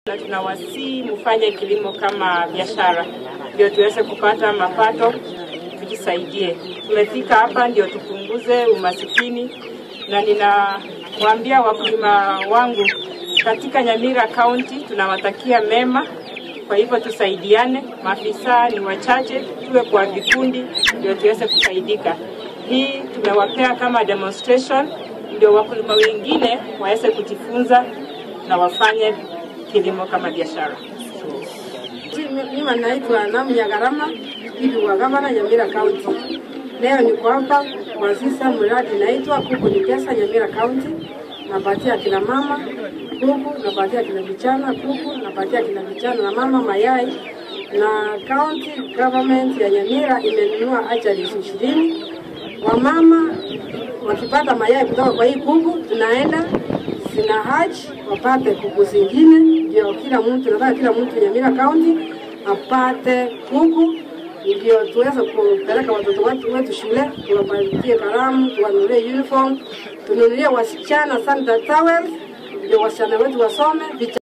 na tunawasii mfanye kilimo kama biashara, ndio tuweze kupata mapato, tujisaidie. Tumefika hapa ndio tupunguze umasikini, na ninawaambia wakulima wangu katika Nyamira County tunawatakia mema. Kwa hivyo tusaidiane, maafisa ni wachache, tuwe kwa vikundi ndio tuweze kufaidika. Hii tumewapea kama demonstration, ndio wakulima wengine waweze kujifunza na wafanye kilimo kama biashara. Mimi naitwa Namnya Garama, bibi wa gavana Nyamira County. Leo niko hapa kuanzisha mradi inaitwa Kuku ni Pesa Nyamira County. Napatia kina mama kuku, napatia kina vijana kuku, napatia kina vijana na mama mayai, na county government ya Nyamira imenunua achari ishirini. Wamama wakipata mayai kutoka kwa hii kuku, tunaenda zina haji wapate kuku zingine, ndio kila mtu, nataka kila mtu Nyamira County apate kuku ndio tuweze kupeleka watoto wetu wetu shule, tuwapatie kalamu, tuwanunulie uniform, tununulie wasichana sanitary towels, ndio wasichana wetu wasome.